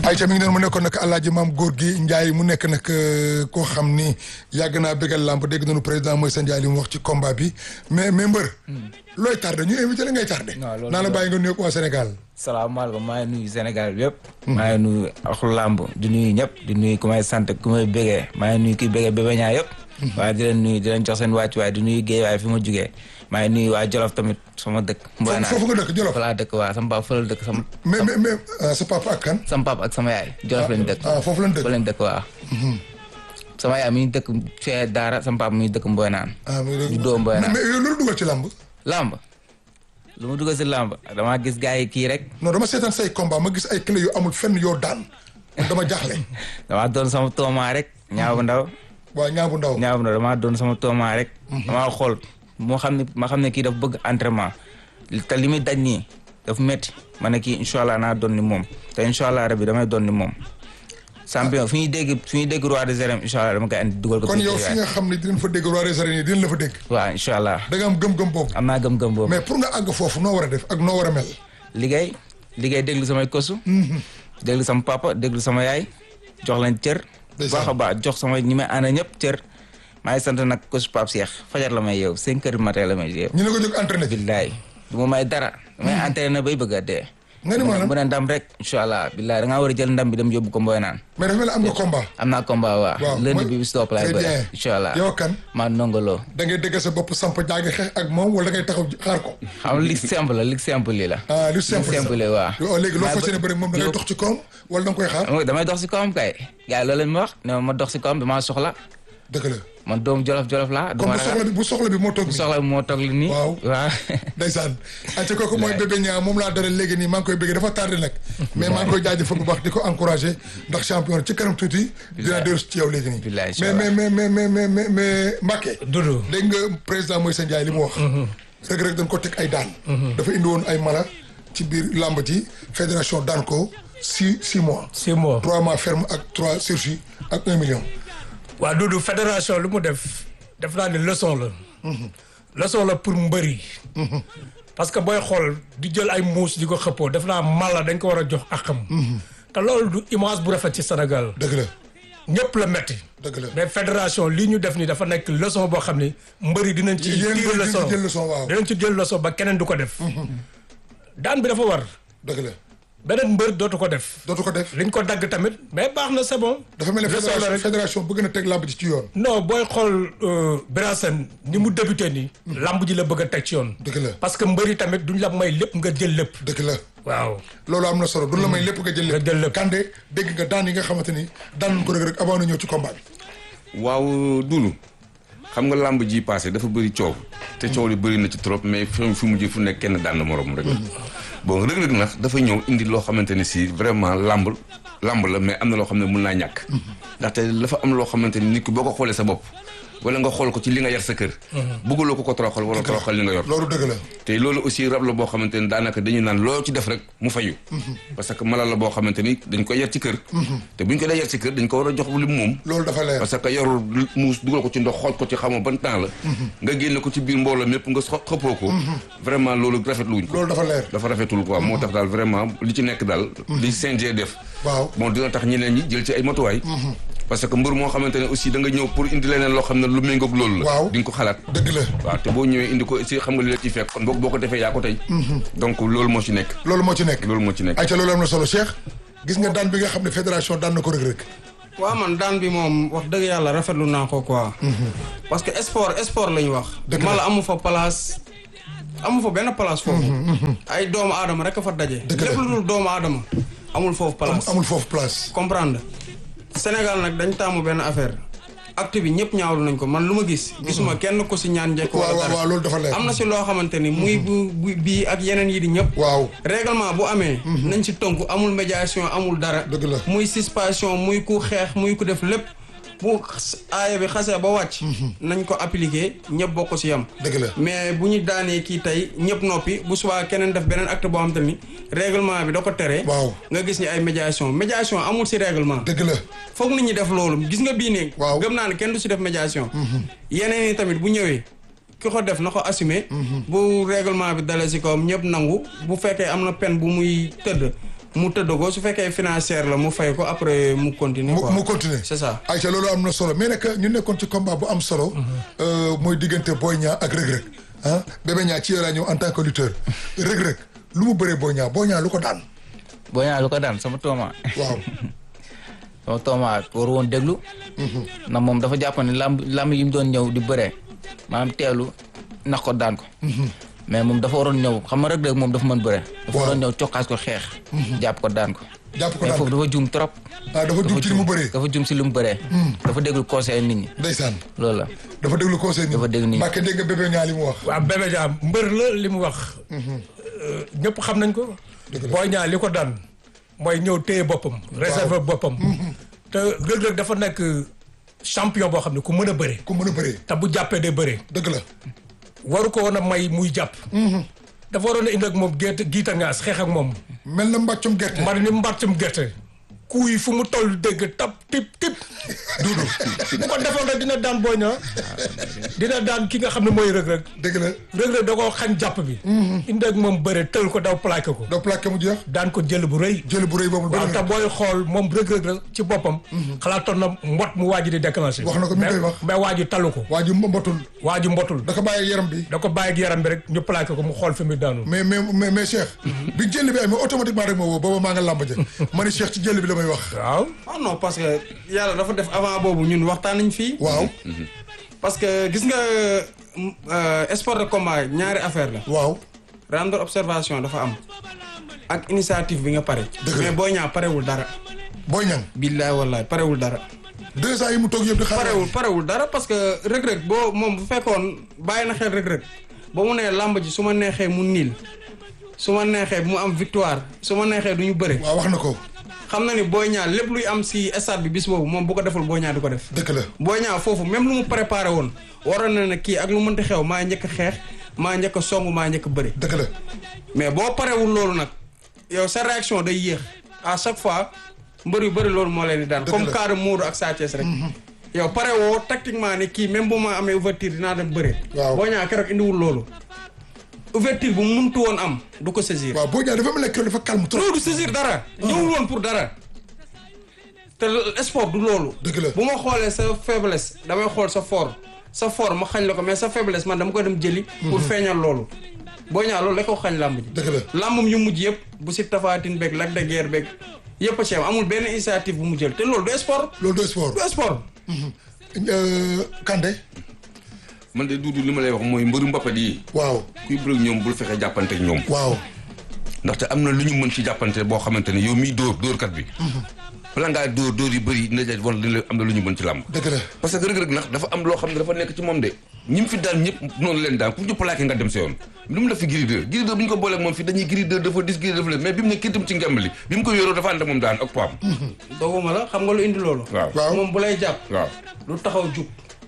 Aïcha mi ngi noonu mu nekkoon nag alaaji maam góor gi Ndiaye mu nekk nag koo xam ni yàgg naa bégal làmb dégg nañu président mooy sa Ndiaye li mu wax ci combat bi mais mais mbër. looy tardé ñu invité la ngay tardé. non loolu naa la bàyyi nga nuyoog waa Sénégal. salaamaaleykum maa ngi nuyu Sénégal bi yëpp. maa ngi nuyu axlu làmb di nuyu ñëpp di nuyu ku may sant ku may bégee maa ngi nuyu kii bégee bébé ñaa yëpp. waaye di leen nuyu di leen jox seen wàccuwaay di nuyu géej waaye fi ma jugee maa ngi nuyu waa Jolof tamit sama dëkk. Mboy naa foofu nga dëkk Jolof. fa laa dëkk waa sama papa fa la dëkk sama. mais mais mais sa papa ak kan. sama papa ak sama yaay Jolof lañ dëkk. ah foofu lañ dëkk fa lañ dëkk waa. sama yaay mi ngi dëkk fee Daara sama papa mi ngi dëkk Mboy naan. ah mais du doo Mboy naan mais yow loolu dugal ci làmb. làmb lu ma dugal si làmb damaa gis gars yi kii rek non dama seetaan say combat ma gis ay clé yu amul fenn yoo daan man dama jaaxle. damaa doon sama toomaa rek ñaaw bu ndaw waaw ñaa bu ndaw. ñaaw bu ndaw damaa doon sama toomaa rek damaa xool moo xam ne ma xam ne kii dafa bëgg entraînement te li muy daj nii dafa métti ma ne kii incha allah naa doon ni moom te incha allah rabi damay doon ni moom champion fi ñuy dégg fi ñuy dégg roi des arènes incha allah dama koy andi dugal ko kon yow fi nga xam ne dinañ fa dégg roi des arènes yi dinañ la fa dégg. waaw incha allah da nga am gëm-gëm boobu. am naa gëm-gëm boobu mais pour nga àgg foofu noo war a def ak noo war a mel. liggéey liggéey déglu samay kosu déglu sama papa déglu sama yaay jox leen cër Ndeysaan. baax a baax jox sama ñi may ànd ñëpp cër maa ngi sant nag kosu Pape Cheikh fajar la may yeew cinq heures du matin la may yeew ñu ne ko jóg entraîné. billaay du ma may dara damay entraîné bay bëgg a dee nga ni maanaam bu ne ndam rek incha allah billaay da ngaa war a jël ndam bi dem yóbbu ko mboy naan mais dafa mel ni am nga combat. am naa combat waa waaw lundi mooy- bi bis topp laay très bëre bien. incha allah yow kan maa nongoloo da ngay dégg sa bopp samp jaagi xeex ak moom wala da ngay taxaw xaar ko. xam li simple la li simple li la ah lu simple simple sax. waa yow léegi loo fas yéene bëri moom da ngay yow- dox ci kawam wala da nga koy xaar. xam nga damay dox si kawam kay gars yi loolu lañ ma wax ne ma ma dox si kawam damaa soxla dëgg la man doomu jolof jolof laa comme duma bu soxla ragal bi bu soxla bi moo toog bu nii. soxla bi moo toog li nii Waaw. waaw ndeysaan ayca kooku mooy bébé ñaa moom laa dara léegi nii maa ngi koy bëggee dafa tardé nag mais maa ngi koy jaajëfal bu baax di ko encouragé ndax champion ci kanam tuuti dina dellu ci yow léegi nii Bilaay, mais inch'Allah. mais mais mais mais mais mais Mbacké Doudou dégg nga président Moïse Ndiaye li mu wax rek rek dañ ko teg ay daan dafa indi woon ay mala ci biir làmb ji fédération daan ko six six mois six mois trois mois ferme ak trois sursis ak un million waa Doudou fédération lu mu def def naa ne leçon la leçon la pour mbër yi parce que booy xool di jël ay muus di ko xëppoo def naa mala dañ ko war a jox akam te loolu du image bu rafet ci Sénégal dëgg la ñëpp la metti dëgg la mais fédération lii ñu def ni dafa nekk leçon boo xam ni mbër yi dinañ ci yéen tiir mbër yi leçon dinañ ci jël leçon, waaw. dinañ ci jël leçon ba keneen du ko def daan bi dafa war dëgg la beneen mbër dootu ko def dootu ko def liñ ko dagg tamit mais baax na c'est bon dafa mel ne leçon la fédération rek. fédération bëgg na teg làmb ji ci yoon non booy xool Birasen ni mu débuté nii. lamb ji la bëgg a teg ci yoon. dëgg la parce que mbëri tamit duñ la may lépp nga jël lépp. dëgg la waaw loolu am na solo du la may lépp nga jël lépp Nga jël lépp. Kande dégg nga daan yi nga xamante ni daan nañ ko rek rek avant na ñëw ci combat bi waaw dulu xam nga làmb ji passé dafa bëri coow te coow li bëri na ci trop mais fi fi mujj fu nekk kenn daan na morom rek bon rëg-rëg nag dafa ñëw indi loo xamante ne si vraiment làmb làmb la mais am na loo xam ne mun naa ñàkk ndaxte dafa am loo xamante ni nit ki boo ko xoolee sa bopp wala nga xool ko ci li nga yar sa kër bëggaloo ko ko toroxal wala toroxal li nga yor loolu dëgg la te loolu aussi rab la boo xamante ni daanaka dañuy naan loo ci def rek mu fayu parce que mala la boo xamante ni dañ koy yar ci kër te buñ ko dee yar ci kër dañ ko war a jox li mu moom loolu dafa leer parce que yorul muus dugal ko ci ndox xooj ko ci xamoo ban temps la nga génne ko ci biir mbooloo mépp nga xo- xëppoo ko vraiment loolu rafetlu wuñ ko loolu dafa leer dafa rafetul quoi moo tax daal vraiment li ci nekk daal li CNG def waaw bon dina tax ñeneen ñi jël ci ay matuwaay parce que mbër moo xamante ne aussi da nga ñëw pour indi leneen loo xam ne lu méngoog loolu la Waaw. di nga ko xalaat dëgg la waaw te boo ñëwee indi ko aussi xam nga li la ciy fekk kon boo boo ko defee yaa ko tey donc loolu moo ci nekk loolu moo ci nekk loolu moo ci nekk ayca loolu am na solo Cheikh gis nga daan bi nga xam ne fédération daan na ko rek rek waaw man daan bi moom wax dëgg yàlla rafetlu naa ko quoi. parce que sport sport la ñu wax. Dëgg la. mala amu fa place amu fa benn place foofu. ay doomu aadama rek a fa daje. Dëgg la. lépp lu dul doomu aadama amul foofu place. amul foofu place comprendre Sénégal nag dañ taamu benn affaire acte bi ñëpp ñaawlu nañ ko man lu ma gis. gisuma kenn ko si ñaan njëkk. waaw wala waaw dara waaw loolu dafa leer am na si loo xamante ni muy bu bu bii ak yeneen yi di ñëpp. waaw règlement bu amee. nañ ci tonk amul médiation amul dara. Dëgg la. muy suspension muy ku xeex muy ku def lépp bu xas- aaya bi xasee ba wàcc. nañ ko appliquer ñëpp bokk ci yam. dëgg la mais bu ñu daanee kii tey ñëpp noppi bu subaa keneen def beneen acte boo xam te ni règlement bi da ko tere. waaw nga gis ni ay médiation médiation amul ci règlement. dëgg la foog nit ñi def loolu gis nga bii nii. Waaw. gëm naa ne kenn du ci def médiation. yeneen yi tamit bu ñëwee ki ko def na ko assumer. bu règlement bi dalee ci kawam ñëpp nangu bu fekkee am na peine bu muy tëdd mu tëdd ko su fekkee financière la mu fay ko après mu continuer mu quoi mu continuer c'est ça Aïcha loolu am na solo mais nag ñu nekkoon ci combat bu am solo euh, mooy diggante Boy Niang ak Reug Reug ah Bébé Niang ci yow laa ñëw en tant que lutteur Reug Reug lu mu bëree Boy Niang Boy Niang lu ko daan boo ñaa lu ko daan sama tooma waaw sama tooma war woon déglu ndax moom dafa jàpp ne lamb lamb yi mu doon ñëw di bëree maanaam teelu nax ko daan ko mais moom dafa waroon ñëw xam nga Reug Reug moom dafa mën bëre dafa Waaw. waroon ñëw cokkaas ko xeex jàpp ko daan ko jàpp ko mais daan foofu dafa juum trop ah dafa jum ci li mu bëree dafa juum si lu mu bëree dafa déglu conseil nit ñi ndeysaan loolu la dafa déglu conseil ni Dafa déglu nii. Mbàkke dégg nga Bébé Niang li mu wax waaw Bébé Niang mbër la li mu wax ñëpp xam nañ ko Boy Niang li ko daan mooy ñëw téye boppam réserver boppam te Reug Reug dafa nekk champion boo xam ne ku mën a bëre ku mën a bëree te bu jàppee day bëre dëgg la waru ko woon a may muy jàpp dafa waroon a indi ak moom gerte giita ngaas xeex ak moom mel na mbàccum gerte man ni mbàccum gerte kuy fu mu toll dégg tap tip tip duudu bu ko defoon rek dina daan Boy Niang dina daan ki nga xam ne mooy Reug Reug dëgg la Reug Reug da koo xañ jàpp bi indi ak moom bëre tël ko daw plaqué ko doo plaqué mu jeex daan ko jël bu rëy jël bu rëy boobu waaw bëri te na booy xool moom Reug Reug la ci boppam xalaatoon na mbot mu waaji di déclenché Wax na ko mi ngi koy wax. mais waaji talu ko waa ji mbotul waaji mbotul da ko bàyyi ak yaram bi da ko bàyyi ak yaram bi rek ñu plaqué ko mu xool fi mu daanu mais mais mais mais Cheikh bi jël bi amee automatiquement rek ma woo booba maa nga làmb ja ma ne Cheikh ci jël bi la may wax waaw ah non parce que yàlla dafa def avant boobu ñun waxtaan nañ fii waaw parce que gis nga euh, sport de combat ñaari affaire la waaw rendre observation dafa am ak initiative bi nga pare Dëgg la. mais Boy Niang parewul dara Boy Niang billaay wallaay parewul dara deux ans yi mu toog yëpp di xaar parewul parewul dara parce que Reug Reug boo moom bu fekkoon bàyyi na xel Reug Reug ba mu nee làmb ji su ma neexee mu niil su ma neexee mu am victoire su ma neexee du ñu bëre waaw wax na ko xam na ni Boy Niang lépp luy am si stade bi bis boobu moom bu ko deful Boy Niang du ko def dëgg la Boy Niang foofu même lu mu préparé woon waroon na ne kii ak lu mënti xew maa njëkk a xeex maa njëkk a song maa njëkk a bëri dëgg la mais boo parewul loolu nag yow sa réaction day yéex à chaque fois mbër yu bëri loolu moo leen di daan Dëgg comme la. cas de Modou ak Sa Thiès rek yow pare woo tactiquement ni kii même bu ma amee ouverture dinaa dem bëre Waaw. Boy Niang keroog indiwul loolu ouverture bu mu muntu woon am du ko saisir waaw Boy Niang dafa mel ne keroog dafa calme trop loolu du saisir dara ñëwul woon pour dara te l- sport du loolu Dëgg la. bu ma xoolee sa faiblesse damay xool sa fort sa fort ma xañ la ko mais sa faiblesse man dama ko dem jëli pour feeñal loolu Boy Niang loolu da ko xañ làmb ji dëgg la làmbam yu mujj yëpp bu si tafaatin beeg Lac de Guiers beeg yëpp a ci am amul benn initiative bu mu jël te loolu du sport loolu doy sport du sport Euh, Kandé man de duudu li ma lay wax mooy mbëru mbappat yi waaw kuy bëreeg ñoom bul fexe jàppante ak ñoom waaw ndaxte am na lu ñu mën ci jàppante boo xamante ne yow miy dóor dóorkat bi bala ngaa dóor dóor yu bëri dina la wan li am na lu ñu mën ci làmb dëgg la parce que Reug Reug nag dafa am loo xam ne dafa nekk ci moom de ñi mu fi daan ñëpp noonu leen daan ku ñu plaqué nga dem sa yoon lu mu def fi Gris 2 Gris 2 bu ñu ko booleeg moom fi dañuy Gris 2 dafa dis Gris 2 dafa leen mais bi mu ne kittam ci ngemb li bi mu ko yoroo dafa ànd ak moom daan ak poids doguma la xam nga lu indi loolu waaw waaw moom bu lay jàpp waaw du taxaw jug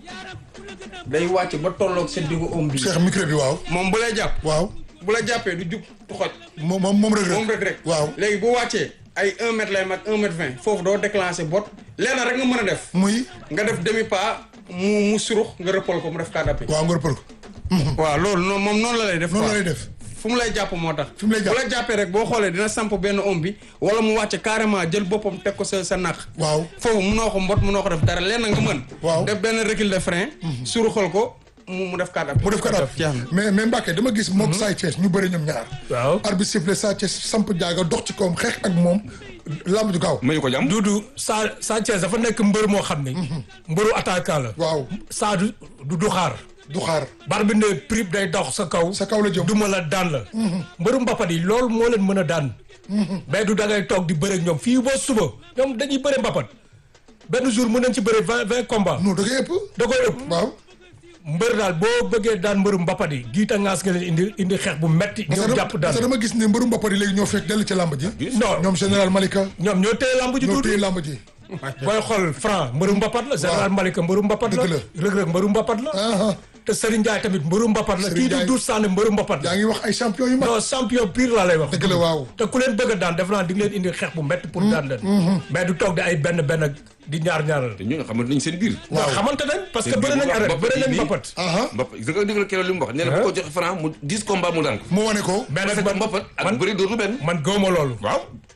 day wàcc ba tolloog sa diggu om bi Cheikh micro bi waaw moom bu lay jàpp waaw bu la jàppee du jug du xoj moom moom moom Reug Reug moom rek rek waaw léegi bu wàccee ay 1 mètre lay mag 1 mètre 20 foofu doo déclencher bot lenn rek nga mën a def muy nga def demi pas mu mu surux nga rëppal ko mu def kàddapi waaw nga rëppal ko waaw loolu noonu moom noonu la lay def noonu quoi. la lay def fu mu lay jàpp moo tax Fi mu lay jàpp. bu la jàppee rek boo xoolee dina samp benn om bi wala mu wàcce carrément jël boppam teg ko sa sa naq waaw foofu munoo ko mbot munoo ko def dara lenn nga mën Waaw. def benn recul de frein suruxal ko mu mu def kàddapi mu def ko daal jeex na mais mais Mbacke dama gis moog Sa Thiès ñu bëri ñoom ñaar waaw arbitre sifflé Sa Thiès samp jaaga dox ci kawam xeex ak moom lamb ju gaaw mayu ko jàmm Duudu Sa Sa Thiès dafa nekk mbër moo xam ni mbëru attaquant la waaw Sa du du du xaar du xaar bar bi ne prip day dox sa kaw sa kaw la jëm duma la daan la mbëru mbappat yi loolu moo leen mën a daan mais du da ngay toog di bëre ak ñoom fii ba suba ñoom dañuy bëre mbappat benn jour mën nañ ci bëre vingt vingt combat non da ngay ëpp da koy ëpp waaw mbër daal boo bëggee daan mbëru mbappat yi giita ngaas nga leen indi indi xeex bu metti parce ñoom que jàpp dama- daan parce que dama gis ne mbëru mbappat yi léegi ñoo fekk dellu ci lamb ji non ñoom général Malika ñoom ñoo téye lamb ji ñoo duudu téye lamb ji booy xool franc mbëru mbapat la général Malika mbëru mbapat la Dëgg la. Reug Reug mbëru mbapat la ah te Serigne Ndiaye tamit mbëru mbapat la Serigne kii di Ndiaye. Doudou Sané mbëru mbapat la yaa ngi wax ay champion yu mag non champion pire laa lay wax dëgg la waaw te ku leen bëgg a daan def naa di nga leen indi xeex bu métti pour daan leen mais du toog di ay benn benn ak di ñaar ñaaral te ñooñu xamante nañ seen biir waaw xamante nañ parce que bëri nañ arrêt bëri nañ mbapat aha mbapat gis nga dégg keroog li mu wax nee na bu ko joxe franc mu 10 combat mu daan ko mu wane ko mais parce nag que man mbapat ak man bëri dootu benn man gëwma loolu waaw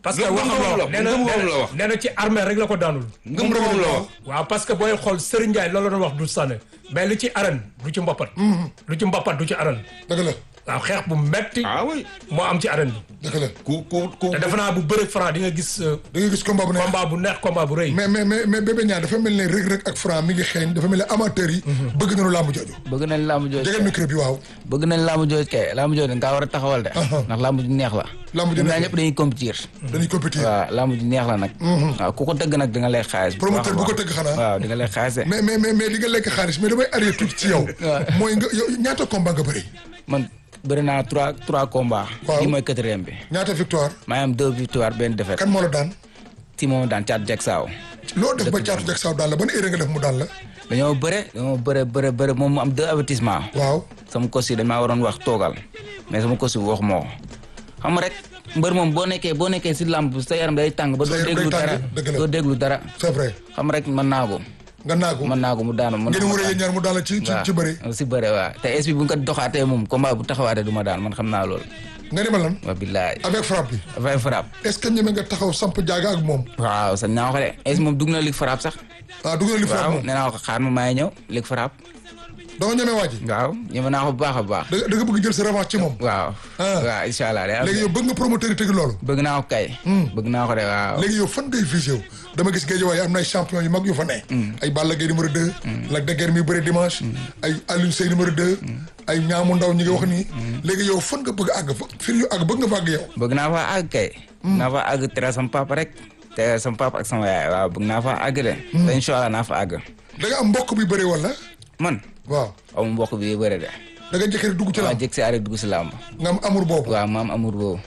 parce que Ngëm- waxam la ngëm- wax nee na ngëm- ngëm la wax. nee na ci armée rek la ko daanul. ngëm ngëm la wax waaw parce que booy xool Serigne Ndiaye loolu la doon wax du sànne mais li ci arène du ci mbappat. lu ci mbappat du ci arène. dëgg la waaw xeex bu metti ah oui moo am ci arène bi. dëgg la ku ku ku te defe naa bu bëreeg Franc di nga gis euh, da nga gis combat bu neex combat bu neex combat bu rëy. mais mais mais mais bébé ñaar dafa mel ne Reug Reug ak Franc mi ngi xeeñ dafa mel ne amateurs yi bëgg nañu làmb jooju bëgg nañ làmb jooju jegal micro bi waaw bëgg nañ làmb jooju kay làmb jooju dañ kaa war a taxawal de ndax làmb ju neex la Làmb ju ñoom neex ñaar la. ñëpp dañuy compétir dañuy compétir waaw làmb ju neex la nag waaw ku ko tëgg nag di nga lay xaalis bu Promoteur baax a bu ko baax. tëgg xanaa. waaw di nga lay xaalis de mais mais mais mais li nga lekk xaalis mais damay arrière tuuti ci yow mooy nga yow ñaata combat nga bëri man bëri naa trois trois combats Waaw. kii mooy quatrième bi ñaata victoire maa ngi am deux victoires benn défaite kan moo la daan si moom daan caat jeg saaw loo def ba caatu jag saaw daan la ban erreur nga def mu daan la dañoo bëre dañoo bëre bëre bëre moom mu am deux avertissement waaw sama coach yi dañ maa waroon wax toogal mais sama coach bi wax moo xam nga rek mbër moom boo nekkee boo nekkee si làmb sa yaram day tàng ba Sa doo yaram déglu day tàng, dara dëgg la. doo déglu dara c'est vrai xam rek mën naa ko nga naagu mën naa ko mu daanu mën ngeen naa wër ko yéen ñaar mu daan la ci ci waaw ci bëri si bëre waaw te es bi bu nga ko doxaatee moom combat bu taxawaatee du ma daan man xam naa loolu nga ni ma lan wa billaay avec frappe bi dafay frappe est-ce que ñeme nga taxaw samp jaaga ak moom waaw sax naa ko de es moom dugg na lig frappe sax ah dugg na li frappe waaw moom nee naa ko xaar ma maay ñëw lig frappe danga ñeme waa ji waaw ñëme naa ko bu baax a baax da da nga bëgg jël sa revanche ci moom waaw Ah. waaw incha allah day am léegi de. yow bëgg nga promoteur yi tëgg loolu bëgg naa ko kay bëgg naa ko de waaw léegi yow fan ngay visé wu dama gis géej waaye am na ay champion yu mag yu fa ne ay Balla Gaye numéro 2 Lac de Guiers mi bëre dimanche ay Alioune Seye numéro 2 ay ñaamu ndaw ñi nga wax nii léegi yow fan nga bëgg a àgg fa fi ñu àgg bëgg nga fa àgg yow bëgg naa fa àgg kay naa fa àgg tere sama papa rek te sama papa ak sama yaay waaw bëgg naa fa àgg de te incha allah naa fa àgg da nga am mbokk bi bëre wala man waaw amu mbokk bi bëre de da nga njëkkee dugg ci waaw làmb jëg si arrêt dugg si làmb nga am amour boobu waaw ma am amour boobu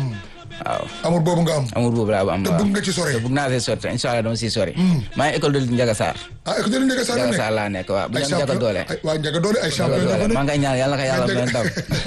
waaw amour boobu nga am amour boobu laa ba am te waaw bëgg nga ci sore te bëgg naa see sori incha allah dama siy sori maa ngi école de Ndiaga Sarr ah écoute dañu njëkk saa Ndiaga nekk Sarr laa nekk waaw bu ay ñu am Ndiaga doole ay waa Ndiaga doole ay Ndiaga champion doole dafa maa nekk ngay ñaan yàlla na ko yàlla may ndam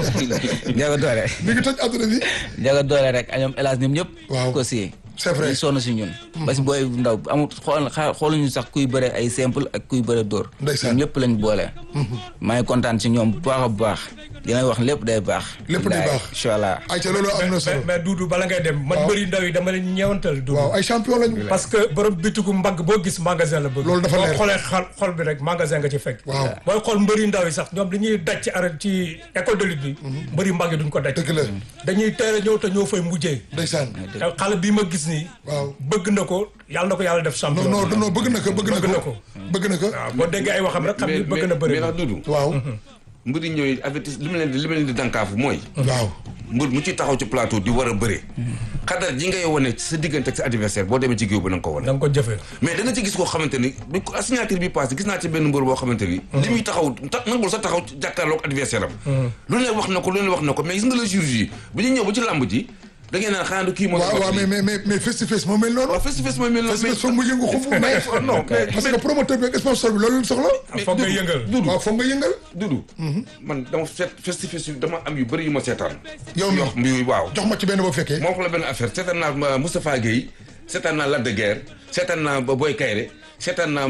Ndiaga doole mi ngi toj àdduna bi Ndiaga doole rek ñoom hélas ñoom ñëpp Waaw. ko si C'est vrai. ñu sonn si ñun parce que booy ndaw amul xool xa- xooluñu sax kuy bëre ay simple ak kuy bëre dóor Ndeysaan. ñoom ñëpp lañ boole maa ngi kontaan si ñoom bu baax a baax dina wax lépp day baax Lépp day baax. incha allah ay ca loolu am na mais solo mais Doudou bala ngay dem man bëri ndaw yi dama leen ñeewantal Doudou waaw ay champion lañu parce que borom bitigu mbagg boo gis magasin la bëgg Loolu dafa leer. boo xoolee xol xol bi rek magasin nga ci fekk Waaw. booy xool mbëri ndaw yi sax ñoom li ñuy daj ci arène ci école de lutte bi mbëri mbagg yi duñ ko daj dëgg la dañuy teel a ñëw te ñoo fay mujjee ndeysaan te xale bii ma gis nii waaw bëgg na ko yàlla na ko yàlla def champion non non non bëgg na ko bëgg na Bëgg na ko ko. bëgg na ko waaw boo déggee ay waxam rek xam ni bëgg na bëri mais ndax dudu waaw mbëri ñooy avertis li ma leen di li ma leen di dànkaafu mooy waaw mbër mu ci taxaw ci plateau di war a bëre xadar ji ngay wane ci sa diggante ak sa adversaire boo demee ci géew ba na nga ko wane da nga ko jëfee mais da nga ci gis koo xamante ni bi ko signature bi passé gis naa ci benn mbër boo xamante ni li muy taxaw ta nangul sa taxaw jàkkaarloog adversaire am lu ne wax na ko lu ne wax na ko mais gis nga le jour ji bu ñu ñëw ba ci làmb ji da ngeen naan xanaa du kii moo waaw waaw mais mais mais mais face to face moo mel noonu waaw face to face mooy mel noonu face to face foog mu yëngu xumb mais non mais parce que promoteur bi ak sponsor bi loolu lañ soxla foog nga yëngal Dudu waaw foog nga yëngal Dudu man dama seet face to face yu dama am yu bëri yu ma seetaan yow mi yoo mbi waaw jox ma ci benn boo fekkee moo ko la benn affaire seetaan naa ma Moustapha Guèye seetaan naa Lac de Guiers seetaan naa Boy Kayre seetaan naa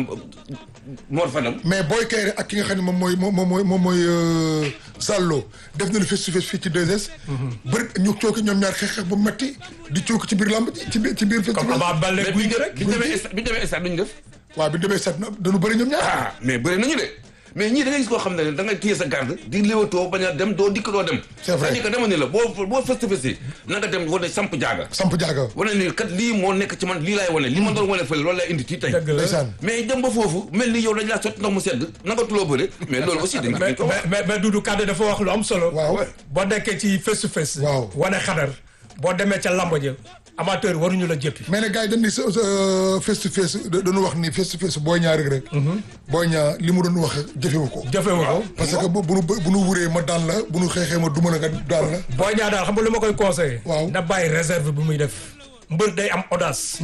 Mor Fadam mais Boy Kayre ak ki nga xam ne moom mooy moom mooy moom mooy euh, Sallo def na lu face to face fii ci 2S. bëri ñu cooki ñoom ñaar xeex xeex bu metti di cooki ci biir lamb ji ci biir ci biir face to comme face. Ama Baldé mais guy bi gi rek ñu demee stade bi ñu demee stade duñu def waaw bi ñu demee sat na dañu bëri ñoom ñaar. ah mais bëri nañu de mais ñii da ngay gis koo xam ne da ngay téye sa garde di léwatoo bañ a dem doo dikk doo dem C'est vrai. c'est-à-dire que dama ni la boo boo face to face na nga dem wane samp jaaga samp jaaga. wane ni kat lii moo nekk ci man lii laay wane li ma doon wane fële loolu lay indi ci tey dëgg la ndeysaan mais dem ba foofu mel ni yow dañ laa sotti ndox mu sedd nanga tuloo bëre mais loolu aussi dañ mais ko wax mais mais Doudou Kade dafa wax lu am solo. waaw boo nekkee ci face to face. Waaw. wane xadar boo demee ca lamb ja amateur waruñu la jëppi. mais nag gars yi dañ ni sa sa face to face da- dañu wax ni face to face booy ñaar rek rek. booy ñaar li mu doon wax jëfewu ko. jëfewu ko. parce que bu bu nu bu nu wuree ma daan la bu nu xeexee ma duma la nga daan la. boo ñaa daal xam nga lu ma koy conseillé. Waaw. na bàyyi réserve bu muy def. mbër day am audace.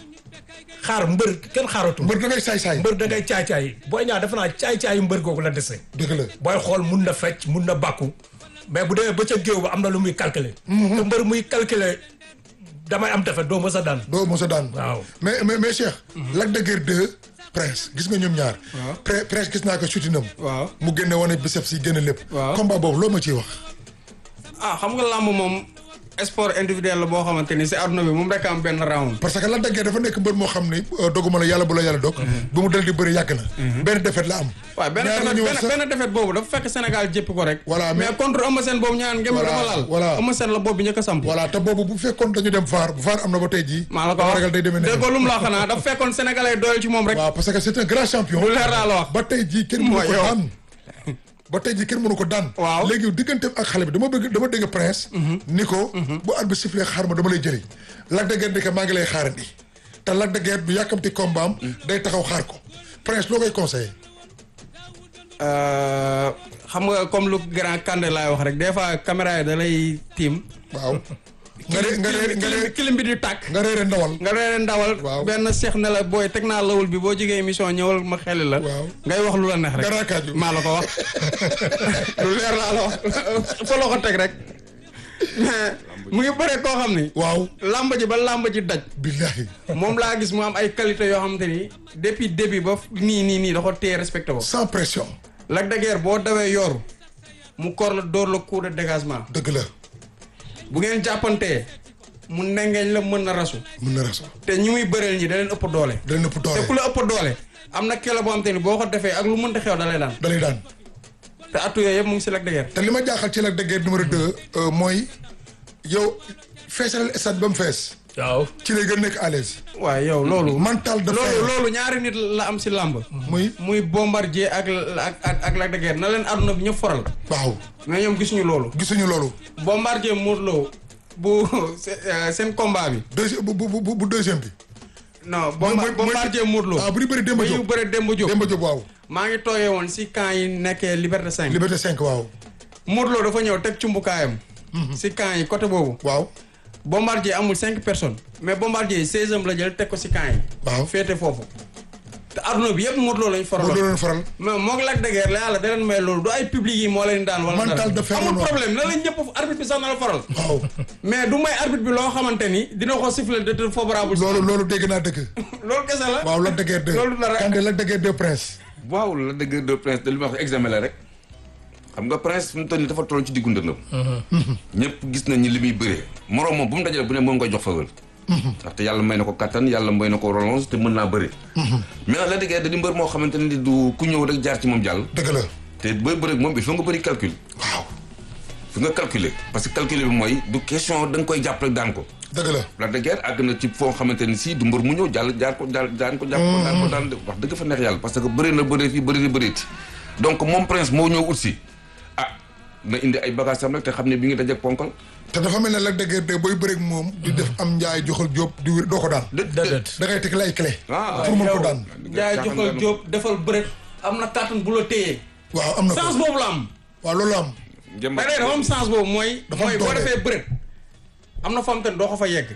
xaar mbër kenn xaaratu. mbër da ngay saay-saay. mbër da ngay caay caay booy ñaa defe naa caay caayu mbër googu la dese. dëgg la. booy xool mun na fecc mun na bàkku mais bu demee ba ca géew ba am na lu muy calculer. te mbër muy calculer damay am defet doo mës a daan. doo mos a daan. Waaw. mais mais mais Cheikh. Lac de Guiers 2 Prince gis nga ñoom ñaar. Waaw. Pre- Prince gis naa ko sutinam. waaw mu génne wane biceps yi génne lépp. Waaw. combat boobu loo ma ciy wax. ah xam nga làmb moom sport individuel la boo xamante ni si àdduna bi moom rek am benn round. parce que Lac de Guiers dafa nekk mbër moo xam ni euh, doguma la yàlla bu la yàlla dog ba mu dal di bëri yàgg na benn défaite la am waaw benn ñaar defet ñu wax benn sax- benn defet boobu dafa fekk Sénégal jéppi ko rek. Voilà, mais- mais contre Eumeu Sène boobu ñaan ngeen Voilà, dafa laal. voilà. Eumeu Sène la boobu njëkk a samp. voilà te boobu bu fekkoon dañu dem VAR bu VAR am na ba tey jii maa la ko dama wax ragal day demee dégg ne ko lu mu la xanaa dafa fekkoon sénégalais doyal ci moom rek. waaw parce que c'est un grand champion lu leer laa la wax. ba tey jii kenn mënu Mooy ko yow. daan ba tey jii kenn mënu ko daan Waaw. léegi digganteem ak xale bi dama bëgg dama dégg prince ni ko bu at bi sifflé xaar ma dama lay jëli Lac de Guiers ni ko maa ngi lay xaarandi te Lac de Guiers du yàkkamti combat am day taxaw xaar ko prince loo koy conseillé Euh, xam nga comme lu grand Kandé laay wax rek des fois caméra yi da lay tiim. waaw nga re nga re nga re kilim bi di tàkk. nga reere ndawal nga reere ndawal. Waaw. benn seex ne la booy teg naa lawul bi boo jógee émission ñëwal ma xeli la. Waaw. ngay wax lu la neex rek. Gara kaaju. maa la ko wax. lu leer laa la wax fa la ko teg rek. mais mu ngi bëre koo xam ni. waaw làmb ji ba làmb ji daj. billahi moom laa gis mu am ay qualité yoo xamante ni depuis début ba nii nii nii da ko téye respecté ko. sans pression Lac de Guiers boo dawee yooru mu kor la dóor la coup de dégagement dëgg la bu ngeen jàppantee mu nengeeñ la mën na rasu mën na raso te ñi muy bëreel ñi da leen ëpp doole da leen ëpp te ku doole la ëpp doole am na kelo boo xam te ni boo ko defee ak lu mënta xew da lay daan da lay daan te attu yooyu yëpp mu ngi si Lac de Guiers te li ma jaaxal ci Lac de Guiers numéro 2 mooy yow feesalal stade ba mu fees waaw ci lay gën a nekk à l'aise waaye yow loolu mental de loolu fer loolu ñaari nit la am si làmb muy muy bombardier ak ak ak ak Lac de Guiers na leen àdduna bi ñëpp foral waaw mais ñoom gisuñu loolu gisuñu loolu bombardier Modou Lo bu seen combat bi deuxième bu bu bu bu deuxième bi non mooy- bomba mooy- bombardier Modou Lo ah bu ñu bëri Demba ba ñu Diop bëre Demba Diop Demba Diop waaw maa ngi toogee woon si camp yi nekkee Liberté 5 Liberté 5 waaw Modou Lo dafa ñëw teg cumbukaayam si camp yi côté boobu waaw bombardier amul cinq personnes mais bombardier seizième la jël teg ko si camp yi Waaw. féete foofu te adduna bi yëpp Modou Lo lañ boo faraloon doon faral mais moog Lac de Guiers la yàlla da leen may loolu du ay public yi moo leen daan wala Mental dara de fer amul la ñu problème na leen ñëpp arbitre bi sax na la faral waaw mais du may arbitre bi loo xamante ni dina ko siffler de te favorable loolu loolu dégg naa dëgg loolu kese la waaw Lac de Guiers 2 loolu dara Kandé Lac de Guiers 2 prince waaw la dëgg de prince de li ma wax examen la rek xam nga prince fi mu toll nii dafa toll ci diggu ndëndam ñëpp gis nañ ni li muy bëree moroom moom bu mu dajale bu ne moom nga jox faveur ndaxte yàlla may na ko kattan yàlla may na ko relance te mën naa bëri mais nag la dëgg da di mbër moo xamante ne du ku ñëw rek jaar ci moom jàll dëgg la te booy bëri moom il faut nga bëri calcul waaw fi nga calculer parce que calculer bi mooy du question da nga koy jàpp rek daan ko dëgg la Lac de Guiers àgg na ci foo xamante ni si du mbër mu ñëw jàll jaar ko jaar daan ko jàpp ko daan ko daan wax dëgg fa neex yàlla parce que bëri na bëri fii bëri na bëreeti donc moom prince moo ñëw ut si ah na indi ay bagages am rek te xam ne bi ngi dajeeg ponkal te dafa mel ne Lac de Guiers 2 booy bëreeg moom di def am njaay joxal jóob di wér doo ko daan dë déedéet da ngay teg lay clé ah pour mën ko daan jaay joxal Jóob defal bëret am na kàttan bu la téyee waaw am na sens ko boobu la am waaw loolu am njëmb da dafa am sens boobu mooy Dafa am mooy boo doole. defee bëret am na fam te doo ko fa yegg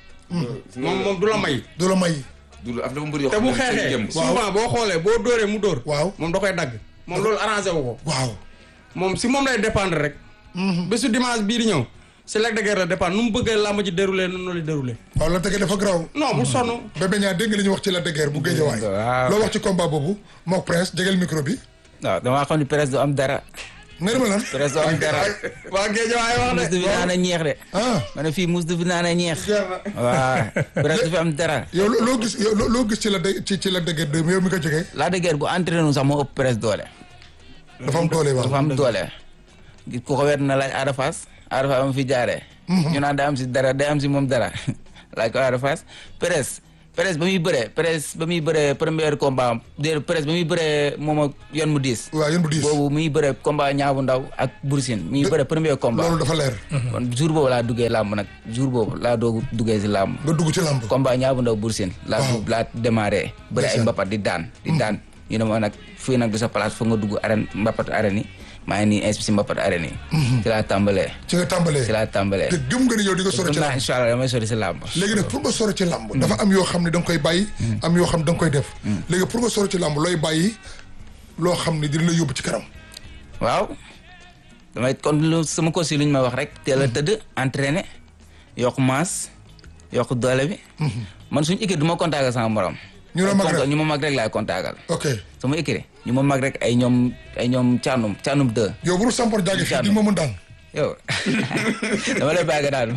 moom moom du la may du la may du la af dafa mbër yoo te bu xam ne seen xeexee jëmm souvent boo xoolee boo dóoree mu dóor Waaw. moom da koy dagg moom loolu arrangé wu ko waaw moom si moom lay dépendre rek bésu dimanche bii di ñëw si Lac de Guiers la dépendre nu mu bëggee làmb ji déroulé noonu la déroulé waaw Lac de Guiers dafa graw non bu sonn Bébé Niang dégg nga li ñu wax ci Lac de Guiers bu Guédiawaye waaw. loo wax ci combat boobu mook prince jegel micro bi waaw damaa xam ne presse du am dara nga ne ma lan presse du am dara waa géej waaye wax mus du de fi naan a ñeex de ah ma ne fii mus du fi naan a ñeex waaw presse du fi am dara yow loo loo gis yow loo loo gis ci la de ci ci Lac de Guiers 2 yow mi ko jógee Lac de Guiers bu entraîné wu sax moo ëpp presse doole dafa am doole waaw dafa am doole ku ko wet na laaj Ada Fass Ada Fass am fi jaaree ñu naan day am si dara day am si moom dara laaj ko Ada Fass presse presse ba muy bëree presse ba muy bëree premier combat am déedéet presse ba muy bëree moom ak yoon mu diis waaw yéen bu diis boobu muy bëree combat ñaabu ndaw ak Boursine muy bëree premier combat loolu dafa leer kon jour boobu laa duggee làmb nag jour boobu laa doog duggee si làmb nga dugg ci làmb combat ñaabu ndaw Boursine laa Waaw. dugg laa démarré bëri ay Ndeysaan. mbapat di daan di daan ñu ne ma nag fii nag du sa place foog nga dugg arène mbapat arène yi maa ngi nii inspi si mbapat arène yi ci laa tàmbalee ci nga tàmbalee ci laa tàmbalee te gëm nga ni yow di nga sori gëm ci naa làmb incha allah damay sori si làmb léegi nag pour nga sori ci làmb dafa am yoo xam ne da nga koy bàyyi am yoo xam ne da nga koy def léegi pour nga sori ci làmb looy bàyyi loo xam ne dina la yóbbu ci kanam waaw damay kon lu sama coach yi lu ñu ma wax rek teel a tëdd entraîner yokk masse yokk doole bi man suñu équipe du ma contactal sama morom ñu la mag rek ñu ma mag rek laay contactal ok sama équipe ñu ma mag rek ay ñoom ay ñoom caanum caanum deux yow bu dul sampor jaage fii di ma mën daan yow dama lay bàyyi nga daanu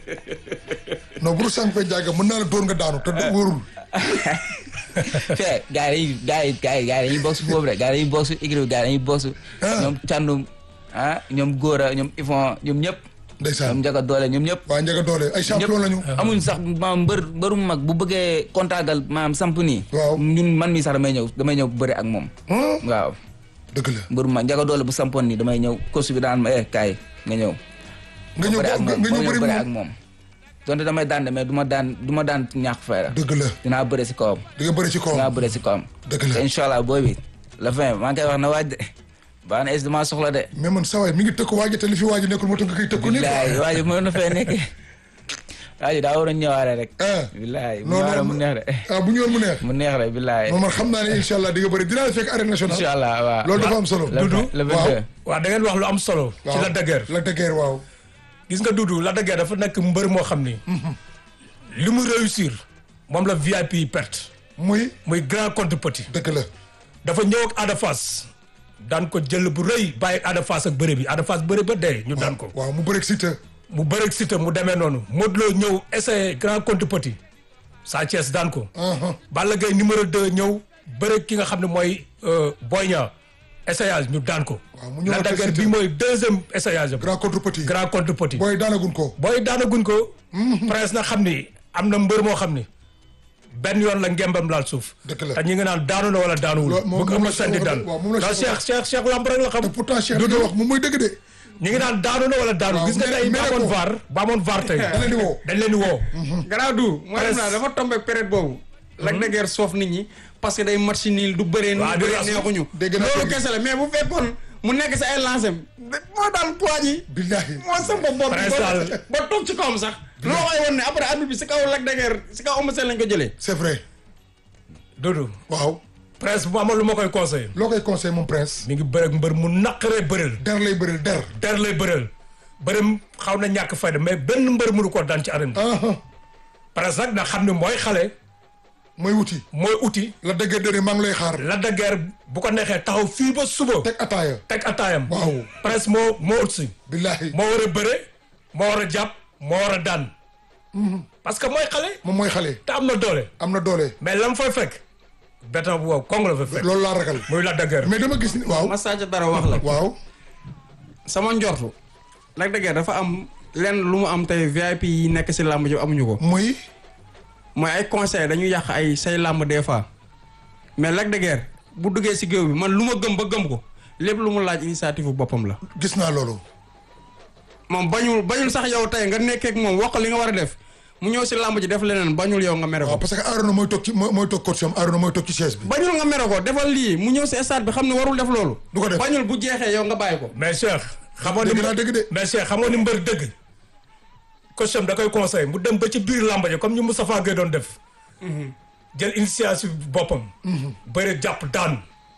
non bu dul sànq fay jàgg mën naa la dóor nga daanu te du wóorul. fee gars yi gars yi gars yi gars yi dañuy bokk foofu rek gars yi dañuy bokk su équipe gars yi dañuy bokk ñoom càndum ah ñoom Gora ñoom Yvon ñoom ñëpp ñoom ndeysaan Njaga Doole ñoom ñëpp waa Ndiaga doole ay champion lañu. amuñ sax maam mbër mbëru mag bu bëggee kontaagal maam samp nii Waaw. ñun man mii sax damay ñëw damay ñëw bëri ak moom Hmm? waaw dëgg la mbëru mag Njaga Doole bu sampoon nii damay ñëw course bi daan ma eh kaay nga ñëw nga ñëw bëri ak nga moom ñëw ma bëri bëri ak moom moom donte damay daan de mais du ma daan du ma daan ñàkk fayda dëgg la dinaa bëri si kawam di nga bëri ci dinaa kawam bëri si kawam dëgg la te incha allah booy bi la fin maa ngi koy wax na waaj de baax na est dama soxla de mais man saa waay mi ngi tëkku waaji te li fi waaji nekkul moo tax nga koy tëkku nii billaay quoi. waaj mën na fee nekk waaj daa war a ñëwaare rek ah billaay mu non ñëwaare non mu neex de ah bu ñëwoon mu neex. mu neex rek billaay non man xam naa ne incha allah di nga bëri dinaa la fekk arène nationale. incha allah waaw loolu dafa am solo. le Dudu, le waaw. 22 waaw da ngeen wax lu am solo. ci la dëgër la dëgër waaw. gis nga Dudu la dëgër dafa nekk mbër moo xam ni. li mu réussir moom la VIP yi perte. muy muy grand contre petit. dëgg la. dafa ñëw ak Ada Fass daan ko jël bu rëy bàyyi Ada Fass ak bëre bi Ada Fass bëre ba dee ñu daan ko. waaw mu bëreeg Siteu. mu bëreeg Siteu mu demee noonu Modou Lo ñëw essayé grand contre petit Sa Thiès daan ko. ah Balla Gaye numéro 2 ñëw bëreeg ki nga xam ne mooy euh, Boy Niang essayage ñu daan ko. waaw mu ñëwaat la ak dagger Siteu. bi mooy deuxième essayage am. grand contre petit. grand contre petit. booy daanagun ko. booy daanaguñ ko. presque na xam ni am na mbër moo xam ni benn yoon la ngembam laal suuf. Dëgg la. te ñu ngi naan daanu na wala daanuwul. Loolu moom- bu ko moom la ëmb seen di Cheikh daan. waaw moom la non Cheikh Cheikh Cheikh Cheikh lamb rek la xam. te pourtant Cheikh li nga wax moom mooy dëgg de. ñu ngi naan daanu na wala daanu Waaw, gis nga mais- tey mais ba amoon ko. vaar ba amoon vaar tey. da leen di woo. dañ leen di woo. garaaw du mooy Presque. naa dafa tombé période boobu Lac de Guiers soof nit ñi parce que day match niil du bëree Waaw, nii du bëree rasu. neexuñu Dégg naa loolu dégg. kese la mais bu fekkoon mu nekk si ay lancé moo daan poids yi billahi. moo samp bopp bi Presque ba daal. ba toog ci kawam sax loolu koy woon ne après arbitre bi si kaw Lac de Guiers si kaw Eumeu Sène lañ ko jëlee c'est vrai. Doudou waaw. presque bu amoon lu ma koy conseillé. loo koy conseil mon prince. mi ngi bëreeg mbër mu naqaree bëreel. der lay bëril der. der lay bëreel. bërëm xaw na ñàkk fayda mais benn mbër mënu ko daan ci arène bi. ah presque nag nga xam ne mooy xale mooy wuti. mooy uti. la dëgër dëri maa ngi lay xaar. la daggeer bu ko neexee taxaw fii ba suba. teg ataaya. teg ataayam. Waaw. presque moo moo ut si. billahi. moo war a bëre moo war a jàpp moo war a daan. parce que mooy xale. moom mooy xale. te am na doole. am na doole. mais lam fay fekk. béton bu wow kong la fa fekk. loolu laa ragal. muy la daggeer. mais dama gis ni waaw. ma sàcc dara wax la waaw. sama njortu Lac de Guiers dafa am lenn lu mu am tey VIP yi nekk si làmb ji amuñu ko muy. mooy ay conseil dañuy yàq ay say làmb des fois mais Lac de Guiers bu duggee si géew bi man lu ma gëm ba gëm ko lépp lu mu laaj initiative bu boppam la gis naa loolu. moom bañul bañul sax yow tey nga nekkee ak moom wax ko li nga war a def mu ñëw si làmb ji def leneen bañul yow nga mere waaw ko parce que Arona mooy toog ci mooy mooy toog coach am Arona mooy toog ci chaise bi. bañul nga mere ko defal lii mu ñëw si stade bi xam ne warul def loolu Du ko def. bañul bu jeexee yow nga bàyyi ko mais Cheikh. xamoon ni dégg naa dégg de. mais Cheikh xamoon ni mbër dëgg. coach am da koy conseil mu dem ba ci biir làmba ji comme ñu Moustapha Gueye doon def. jël initiative boppam. bëre jàpp daan.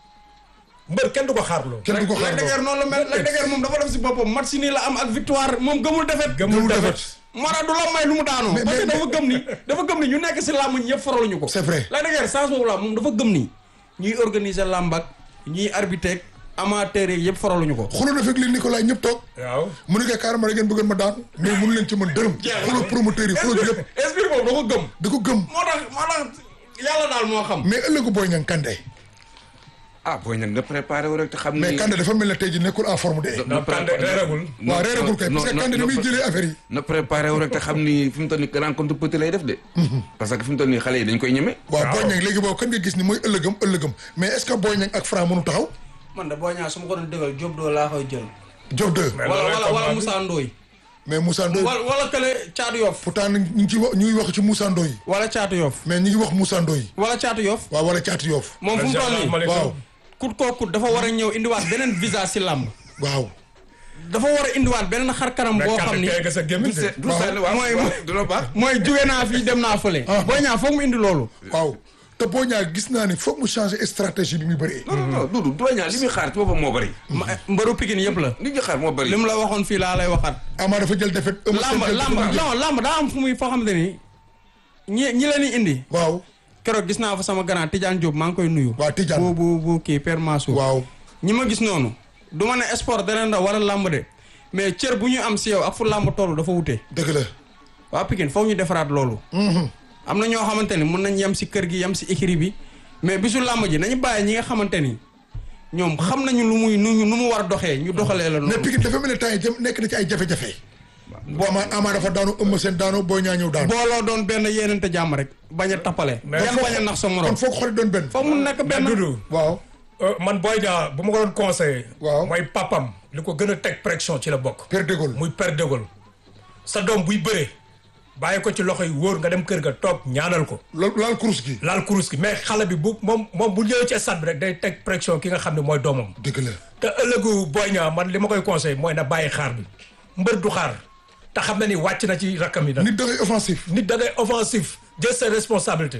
mbër kenn du ko xaarloo. kenn du ko xaar Lac de Guiers noonu la mel Lac de Guiers moom dafa def si boppam match si nii la am ak victoire moom gëmul defet gëmul defet. defet. moo tax du la may lu mu daanoo Mais- parce que mais- dafa gëm ni dafa gëm ni ñu nekk si làmb ñi yëpp faraluñu ko C'est vrai. Lac de Guiers sens boobu la moom dafa gëm ni ñuy organiser làmb ak ñuy arbitrer amateur yi yëpp faraluñu ko xuloo na fekk li Nicolas ñëpp toog. waaw. mu ne ko carrément da ngeen bëggoon ma daan. mais mënu leen ci mën dërëm. xuloo promoteur yi xuloo yëpp. esprit boobu da ko gëm da ko gëm. moo tax moo tax yàlla daal moo xam mais ëllëgu Boy Niang Kandé. ah booy nag na préparé wu rek te xam ni. mais Kandé dafa mel ne tey jii nekkul en forme de. non Kandé reeragul. waaw reeragul kay parce que Kandé ni muy jëlee affaire yi. na préparé wu rek te xam ni fi mu toll nii rencontre petit lay def de. parce que fi mu toll nii xale yi dañ koy ñeme. waaw Boy Niang léegi boobu kan nga gis ni mooy ëllëgam ëllëgam mais est ce que Boy Niang ak Franc mënu taxaw. man de boo ñaa su ma ko doon dëggal Diop doo laa koy jël Diop 2. Mais wala loolu wala combat wala bi. Moussa Ndoye mais Moussa Ndoye. wala wala kële Caatu Yoff pourtant ñu ngi ci wax ñu ngi wax ci Moussa Ndoye. wala Caatu Yoff mais ñu ngi wax Moussa Ndoye. wala Caatu Yoff waaw wala Caatu Yoff. moom fu mu toll nii waaw kut koo kut dafa war a ñëw indiwaat beneen visage si làmb waaw. dafa war a indiwaat beneen xar kanam mais boo xam Kandé ni tey nga sa gémmiñ de. du sànni waaw mooy- waaw du la baax. mooy jóge naa fii dem naa fële Ah. boo ñaa foog mu indi loolu waaw te Boy Niang gis naa ni foog mu changer stratégie bi muy bëree. non non non Doudou Boy Niang li muy xaar ci boppam moo bëri. Ma- mbëru Pikine yëpp la li ñu xaar moo bëri. li mu la waxoon fii laa lay waxaat Ama dafa jël defet. Eumeu Sène lamb jël lamb defet. non lamb daa am fu muy foo xamante ni ñi ñi leen di indi waaw keroog gis naa fa sama grand Tidiane Diop maa ngi koy nuyu waaw Tidiane. bu bu bu kii Père Mansour waaw. ñi ma gis noonu du ma ne sport da leen raw wala lamb de mais cër bu ñu am si yow ak fu làmb toll dafa wute dëgg la waa Pikine foog ñu defaraat loolu am na ñoo xamante ni mun nañ yem si kër gi yem si écurie bi mais bisu làmb ji nañu bàyyi ñi nga xamante ni ñoom xam nañu lu muy nu nu mu war a doxee ñu doxalee la mais noonu Pikine dafa mel ne temps yi jëm nekk na ci ay jafe-jafe boo ama ama dafa daanu ëmb seen daanu boo ñaa ñëw daanu booloo doon benn yéenante jàmm rek bañ a tappale Mais yan bañ a nax sa morom kon foog xooli doon benn foog mu nekk mais benn Doudou waaw euh, man Boy Niang bu ma ko doon conseillé. Waaw. mooy papam li ko gën a teg pression ci la bokk. Père de Gaulle muy Père de Gaulle sa doom buy bëree bàyyi ko ci loxo yi wóor nga dem kër ga toog ñaanal ko. loolu laal kurus gi laal kurus gi mais xale bi bu moom moom bu ñëwee ci stade bi rek day teg pression ki nga xam ne mooy doomam. dëgg la te ëllëgu Boy Niang man li ma koy conseillé mooy na bàyyi xaar bi mbër du xaar te xam na ni wàcc na ci rakkam yi nag. nit da ngay offensif nit da ngay offensif jël ses responsabilités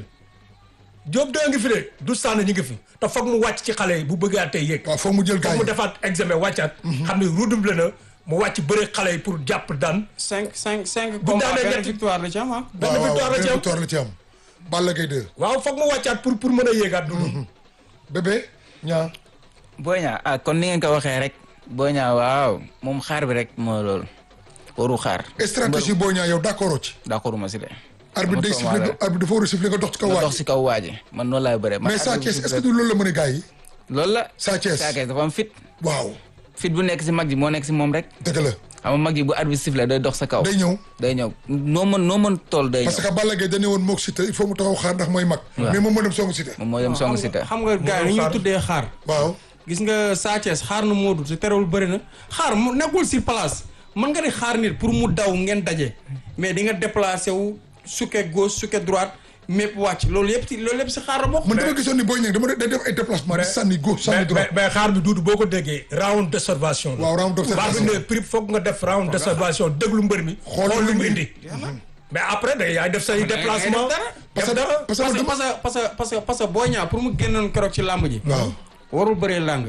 Diop da ngi fi de du sànn ñi ngi fi te foog mu wàcc ci xale yi bu bëggaatee yéeg. waaw foog mu jël gars foog mu yi defaat examen wàccaat. xam ne redoublé na mu wàcc bëre xale yi pour jàpp daan. cinq cinq cinq Bu combat daanee benn ñetti- victoire la ci am ah benn waaw waaw victoire la ci benn am victoire la ci am Balla Gaye 2 waaw foog mu wàccaat pour pour mën a yéegaat. du bébé ñaa Boy Niang ah kon ni ngeen ko waxee rek Boy Niang waaw moom xaar bi rek moo loolu waru xaar. stratégie boo ñaa yow d'accord ci d'accord ma si de. arbitre day siffler nga arbitre dafa war a siffler nga dox ci kaw nga waaj dox si kaw waaji man noonu laay bëree. man mais Sa arbitre Thiès bi est-ce que du loolu la mën a gars yi loolu la. Sa Thiès Sa Thiès dafa am fit. waaw fit bu nekk si mag ji moo nekk si moom rek. dëgg la xam nga mag ji bu arbitre sifflé day dox sa kaw. day ñëw day ñëw noo mën noo mën tool day parce ñëw. que Balla Gaye dañu woon mook Siteu il faut mu taxaw xaar ndax mooy mag mais moom moo dem songu Siteu moom moo dem song si te. xam nga gars yi ni ñuy xaar. tuddee xaar waaw gis nga Sa Thiès xaar na Modou te terewul bëri na xaar mu nekkul sur place mën nga di xaar nit pour mu daw ngeen daje mais di nga déplacé wu sukke gauche sukke droite mépp wàcc loolu yëpp si loolu yëpp si xaar la bokk. man dama gisoon ni Boy Niang dama day def ay déplacement di sànni gauche sànni mais droite mais mais xaar bi duudu boo ko déggee round d'observation la. waaw round baa bi d'observation ne prix foog nga def round d'observation déglu mbër mi. Xool xool lu lu mu mu indi. mais après da yaay def say déplacement. dara. parce def que dara. parce que parce que dama parce que parce que parce que parce que Boy Niang pour mu génnoon keroog ci làmb ji. waaw warul bëree làng.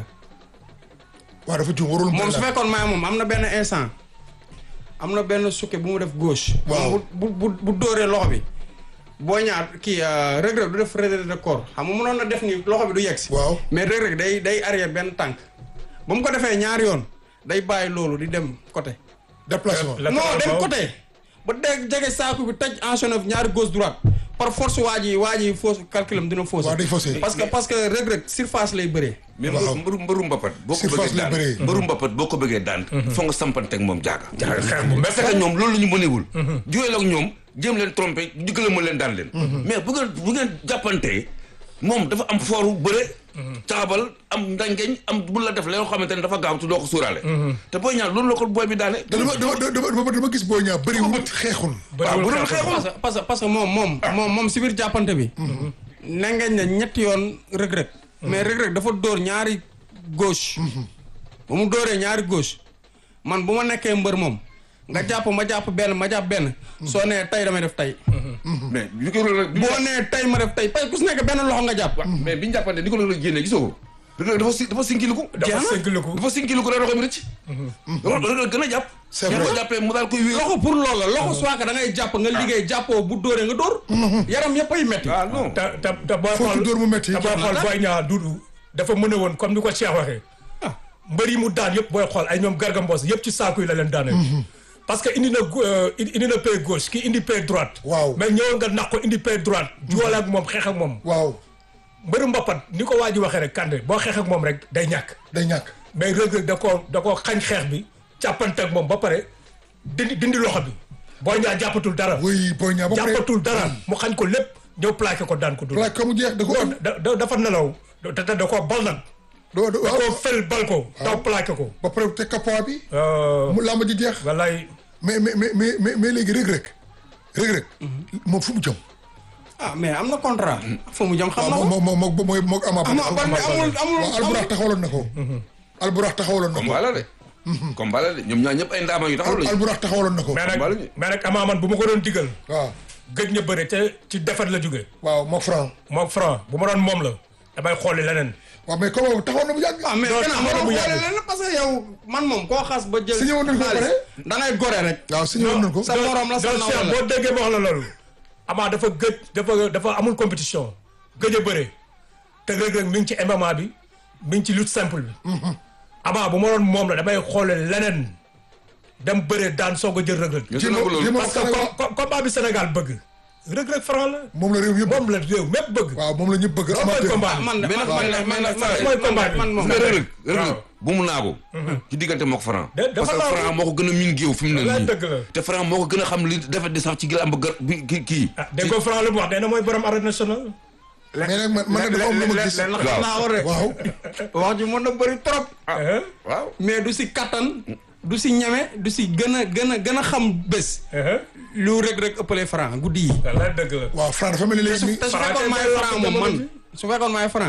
waaw dafa juum warul moom su mbir la fekkoon maay moom am na benn instant am na benn sukke bu mu def gauche. Waaw. bu bu bu dóoree loxo bi. Boy Niang kii Reug Reug du def retrait de corps xam nga mënoon na def ni loxo bi du yegg si. waaw mais Reug Reug day day arrière benn tànk ba mu ko defee ñaari yoon day bàyyi loolu di dem côté. déplacement La- non dem waaw. côté ba dégg jege saako bi tëj enchaîné ñaari gauche droite par force waa ji waa ji fausse calculam dina fausse. waaw day faussé. parce que parce que Reug Reug surface lay bëree. mais Waaw. mbëru mbëru mbapat boo ko Surface bëggee lay daan bëree. mbëru mbapat boo ko bëggee daan foo nga sampanteeg moom jaaga Jaaga xeex bu parce que ñoom loolu la ñu mënewul juyeel ak ñoom jéem leen trompé jugale ma leen daan leen mais bu ngeen bu ngeen jàppantee moom dafa am fooru bëre caabal am ndangeñ am bu la def la yoo xamante ne dafa gaaw te doo ko suuraale te booy ñaan loolu la ko booy bi daane dama dama dama dama dama gis Boy Niang bëri wut xeexul waaw bu doon xeexul. xeexul parce que parce que parce que moom moom moom moom si biir jàppante bi. nengeñ na ñetti yoon Reug Reug mais Reug Reug dafa dóor ñaari gauche. ba mu dóoree ñaari gauche man bu ma nekkee mbër moom nga jàpp ma jàpp benn ma jàpp benn. soo nee tey damay def tey. mais bi ko loolu boo nee tey ma def tey parce que ku si nekk benn loxo nga jàpp. mais bi ñu jàppante ni ko loolu génnee gisoo ko Reug Reug dafa si dafa sinkiliku dafa sënkaliku. dafa sinkiliku rek loxo bi rëcc loolu Reug Reug gën a jàpp C'est ñu vrai. ko jàppee mu daal koy wéeru loxo pour loolu la loxo soit que da ngay jàpp nga liggéey jàppoo bu dóoree nga dóor. yaram yëpp ay metti. ah non te te te booy Foofu xool dóor mu métti. te booy xool Boy Niang duudu dafa mën a woon comme ni ko Cheikh waxee. mbër yi mu daan yëpp booy xool ay ñoom Garga Mbossé yëpp ci saaku yi la leen daanee. parce que indi na gu- euh, indi na pied gauche ki indi pied droite. Waaw. mais ñëwoon nga nax ko indi pied droite. juwale ak moom xeex ak moom. waaw mbëru mbappat ni ko waa ji waxee rek Kande boo xeex ak moom rek day ñàkk. day ñàkk mais Reug Reug da koo da koo xañ xeex bi jàppante ak moom ba pare dindi dindi loxo bi Boy Niang jàppatul dara. oui Boy Niang ba pare jàppatul dara mu xañ ko lépp ñëw plaqué ko daan ko dul. plaque ko mu jeex da ko non da da dafa nelaw da da da koo bal nag. do do da waaw koo fel bal ko. taw plaqué ko. ba pare te kappa bi Euh, mu làmb ji jeex wallaay mais mais mais mais mais mais léegi Reug Reug Reug Reug moom fu mu jëm ah mais am na contrat. fa mu jëm xam na waaw ko. moom moom moom mooy moog Ama Ama Baldé amul amul waaw Alburax taxawaloon na ko Alburax taxawaloon na ko combat la de combat la de ñoom ñaar ñëpp ay ndaama yu taxaw lañu Alburax taxawaloon na ko mais nag Bal ñu. mais nag Ama man bu ma ko doon digal. waaw gëj na bëre te ci defet la jóge waaw moog Franc moom franc bu ma doon moom la damay xooli leneen. waaw mais comment taxawoon na bu yàgg ah mais Non, gannaaw taxaw na waroo bu xoole yàgg. leen parce que yow man moom koo xas ba jël. Signé woon nañ ko ba pare? da ngay gore rek. waaw signé woon nañ ko sa morom la sa donc nawle Cheikh la. boo déggee ma wax la loolu. Ama dafa gëj dafa dafa amul compétition gëj a bëre te Reug Reug mi ngi ci MMA bi mi ngi ci lutte simple bi. Ama bu ma doon moom la damay xoole leneen dem bëree daan soog a jël Reug Reug nga gën a ko loolu jéem a parce que Sénégal com- com- combat bi Sénégal bëgg Reug Reug Franc la moom la réew yëpp moom la réew mépp bëgg waaw moom la ñëpp bëgg loolu mooy amateur combat bi man de Mais man nag- man man man mooy combat bi. man moom nga Reug Reug Reug waaw. Reug bu mu naagu ci diggante moo ko Franc De- dafa parce que naagu. Franc moo ko gën a miin géew fi mu ne Wallaay nii dëgg la. te Franc moo ko gën a xam li defet di sax ci gël am ba gër bi kii kii ah dégg nga Franc lu mu wax nee na mooy borom arène nationale mais nag man man nag dafa am lu ma gis leen Waaw. xam naa war rek waaw wax ji mën na bëri trop ah waaw mais du si kattan du si ñeme du si gën a gën a gën a xam bés ah lu Reug Reug ëppalee Franc guddi yi wallaay dëgg la waaw Franc dafa mel ni te léegi su nii te su Franc fekkoon tey maay day Franc wax moom jamono man ji. su fekkoon maay Franc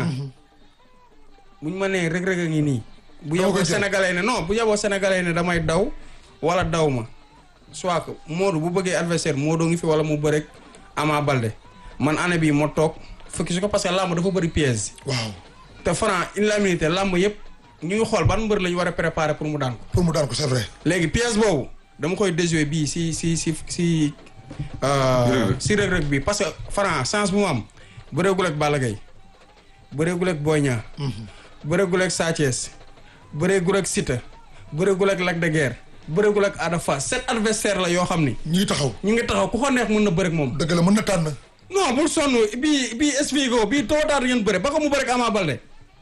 buñ ma nee Reug Reug a ngi nii bu Dama yeboo koy jël. sénégalais ne non bu yeboo sénégalais ne damay daw wala daw ma soit que Modou bu bëggee adversaire Modou ngi fi wala mu bëreeg Ama Balde man année bii moo toog fukki su ko parce que làmb dafa bëri piège waaw te Franc une la minute làmb yëpp ñu ngi xool ban mbër la ñu war a préparer pour mu daan ko pour mu daan ko c'est vrai léegi pièce boobu dama koy déjouer bii si si si si Reug Reug. si Reug Reug bi parce que Franc chance bu mu am bëreegul ak Balla Gaye bëreegul ak Boy Niang bëreegul ak Sa Thiès bëreegul ak Siteu bëreegul ak Lac de Guiers bëreegul ak Ada Fass sept adversaire la yoo xam ni ñu ngi taxaw ñu ngi taxaw ku ko neex mën na bëreeg moom dëgg la mën na tànn non bul sonn bii bii expliqué ko bii too daal ngeen bëre ba ko mu bëreeg Ama Balde